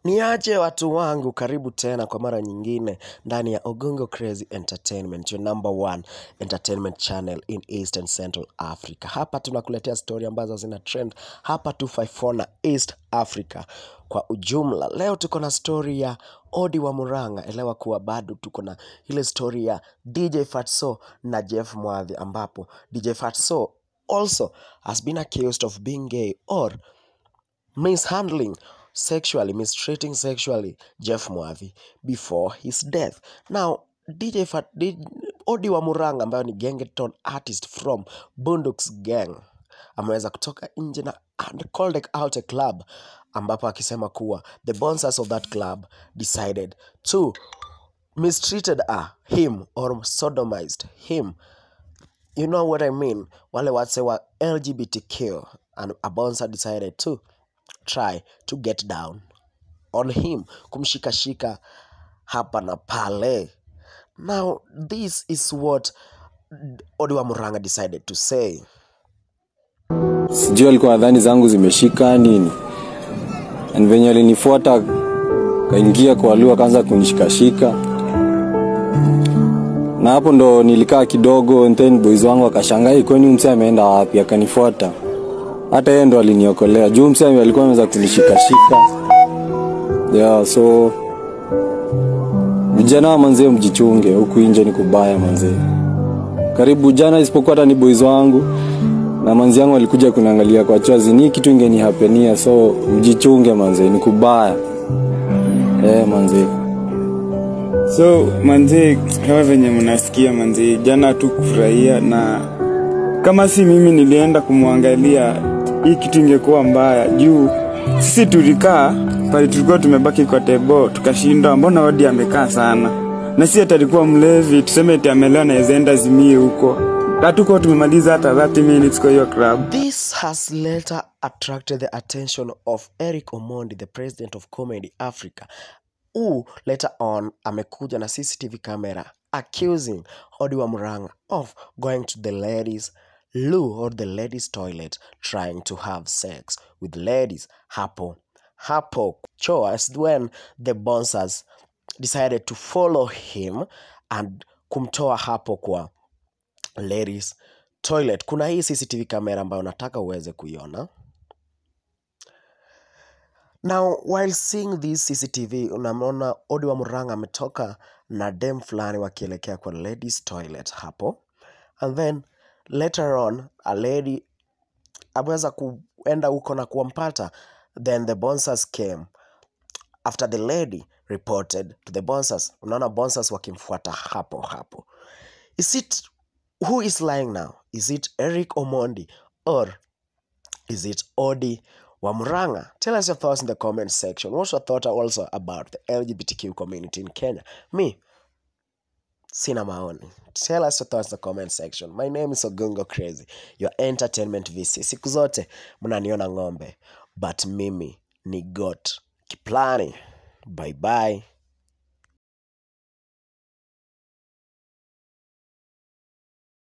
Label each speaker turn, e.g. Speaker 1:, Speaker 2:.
Speaker 1: Niaje watu wangu, karibu tena kwa mara nyingine ndani ya Ogongo Crazy Entertainment, your number one entertainment channel in East and Central Africa. Hapa tunakuletea story ambazo zina trend hapa 254 na East Africa kwa ujumla. Leo tuko na story ya Odi wa Murang'a. Elewa kuwa bado tuko na ile story ya DJ Fatso na Jeff Mwadhi, ambapo DJ Fatso also has been accused of being gay or mishandling sexually, mistreating sexually Jeff Mwadhi before his death. Now, DJ Fat, D, Odi wa Murang'a ambayo ni gengeton artist from Bunduks Gang ameweza kutoka nje na and called out a club ambapo akisema kuwa the bouncers of that club decided to mistreated uh, him or sodomized him you know what I mean? Wale wase wa LGBTQ and a bouncer decided to try to get down on him, kumshikashika hapa na pale. Now, this is what Odiwa Murang'a decided to say.
Speaker 2: sijui alikuwa nadhani zangu zimeshika nini and venye alinifuata kaingia kwa lugha akaanza kunishikashika na hapo ndo nilikaa kidogo and then boys wangu akashangaa kwani mse ameenda wapi akanifuata hata yeye ndo aliniokolea juu mse alikuwa ameweza kunishikashika yeah, so vijana wa manzee mjichunge huku nje ni kubaya manzee karibu jana isipokuwa hata ni boys wangu na manzi yangu alikuja kuniangalia kwa chozi ni kitu ingenihapenia so mjichunge manzee ni kubaya eh manzee
Speaker 3: so manzee kama venye mnasikia manzee jana tu kufurahia na kama si mimi nilienda kumwangalia hii kitu ingekuwa mbaya juu sisi tulikaa pale tulikuwa tumebaki kwa tebo tukashindwa mbona odi amekaa sana na si ati alikuwa mlevi tuseme eti amelewa naezaenda zimie huko hatukuwa tumemaliza hata 30 minutes kwa hiyo club
Speaker 1: This has later attracted the attention of Eric Omondi, the president of Comedy Africa, who later on amekuja na CCTV camera accusing Odi wa Murang'a of going to the ladies loo or the ladies toilet trying to have sex with ladies hapo hapo choo as when the bouncers decided to follow him and kumtoa hapo kwa ladies toilet kuna hii cctv kamera ambayo nataka uweze kuiona now while seeing this cctv unamwona odi wa muranga ametoka na dem fulani wakielekea kwa ladies toilet hapo and then later on a lady ameweza kuenda huko na kuwampata then the bouncers came after the lady reported to the bouncers unaona bouncers wakimfuata hapo hapo is it who is lying now is it eric omondi or is it odi wamuranga tell us your thoughts in the comment section what's your thought also about the lgbtq community in kenya me sina maoni tell us your thoughts in the comment section my name is ogungo crazy your entertainment vc siku zote mnaniona ng'ombe but mimi ni got kiplani bye bye